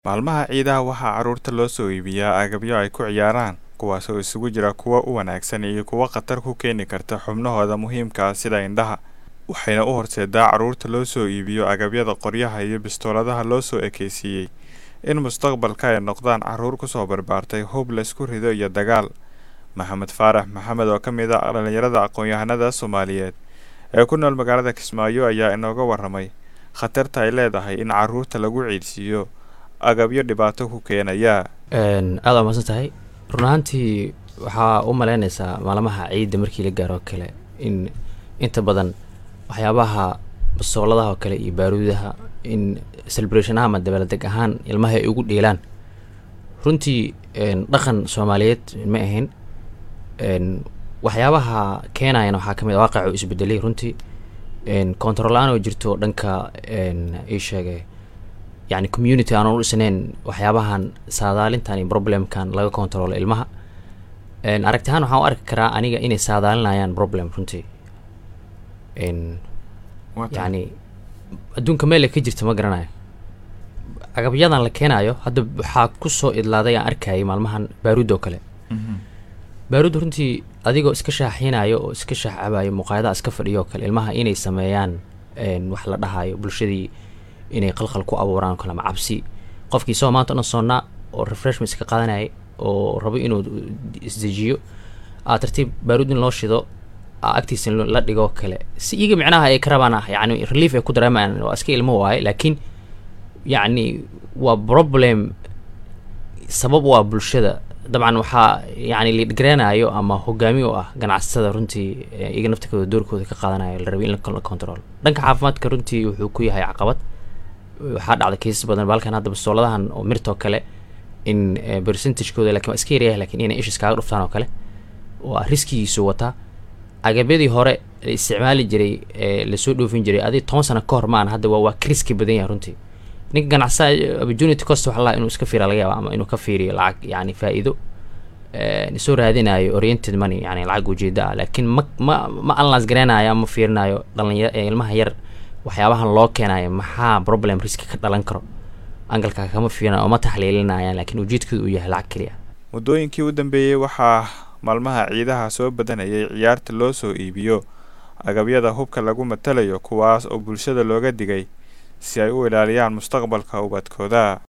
Maalmaha ciidaha waxaa carruurta loo soo iibiyaa agabyo ay ku ciyaaraan, kuwaas oo isugu jira kuwa u wanaagsan iyo kuwa khatar ku keeni kara xubnahooda muhiimka ah sida indhaha, waxayna u horseedaa carruurta loo soo iibiyo agabyada qoryaha iyo bistooladaha loo soo ekaysiiyay in mustaqbalka ay noqdaan carruur ku soo barbaartay hub la isku rido iyo dagaal. Maxamed Faarax Maxamed oo ka mid ah dhalinyarada aqoon-yahanada Soomaaliyeed ee ku nool magaalada Kismaayo ayaa inooga warramay khatarta ay leedahay in carruurta lagu ciidsiiyo agabyo dhibaato ku keenaya. aada waa mahadsan tahay run ahaantii waxaa u malaynaysaa maalmaha ciidda markii la gaaro oo kale in inta badan waxyaabaha basooladaha oo kale iyo baaruudaha in celebration ahaan ama dabaaldeg ahaan ilmaha ay ugu dheelaan runtii dhaqan soomaaliyeed ma ahayn waxyaabaha keenayana waxaa ka mid a waaqacu isbedelay runtii control la-aan oo jirto dhanka ii sheegay yani community aanan u dhisnayn waxyaabahan saadaalintan iyo problemkan laga controlo ilmaha aragti ahaan waxaan u arki karaa aniga inay saadaalinayaan problem runtii yani adduunka meel ay ka jirta ma garanayo agabyadan la keenayo hadda waxaa kusoo idlaaday aan arkayay maalmahan baaruud oo kale baaruud runtii adigoo iska shaaxiinayo oo iska shaaxcabayo muqaayadaha iska fadhiyo oo kale ilmaha inay sameeyaan wax la dhahayo bulshadii inay qalqal ku abuuraan kale ama cabsi qofkii isagoo maanta o dhan soonnaa oo refreshment iska qaadanayay oo rabo inuu isdejiyo aa tartiib baaruud in loo shido agtiisa la dhigo kale si iyaga micnaha ay ka rabaan ah yani relief ay ku dareemayaan waa iska ilmo waaye laakiin yacni waa problem sabab u ah bulshada dabcan waxaa yani liidgareenayo ama hogaami u ah ganacsatada runtii iyaga naftikooda doorkooda ka qaadanayo la rabay in la control dhanka caafimaadka runtii wuxuu ku yahay caqabad waxaa dhacda kaisas badan balkan hadda bastooladahan oo mirtoo kale in percentagekooda lakin waa iska yaryahay lakin inay ishis kaaga dhuftaan oo kale waa riskigiisu wataa agabyadii hore la isticmaali jiray ee lasoo dhoofin jiray adi toban sano ka hor maan hadda waa waa ka riski badan yahay runtii ninka ganacsadaa opportunity cost waxa lahaa inuu iska fiira laga yaaba ama inuu ka fiiriyo lacag yani faa-iido soo raadinayo oriented money yani lacag ujeeda ah laakiin ma ma ma analyse gareynayo ama fiirinayo dhalinya ilmaha yar waxyaabahan loo keenayo maxaa problem riski ka dhalan karo angalka kama fiirinayo oo ma taxliilinayaan laakiin ujeedkooda uu yahay lacag keliya muddooyinkii u dambeeyey waxaa maalmaha ciidaha soo badanayay ciyaarta loo soo iibiyo agabyada hubka lagu matalayo kuwaas oo bulshada looga digay si ay u ilaaliyaan mustaqbalka ubadkooda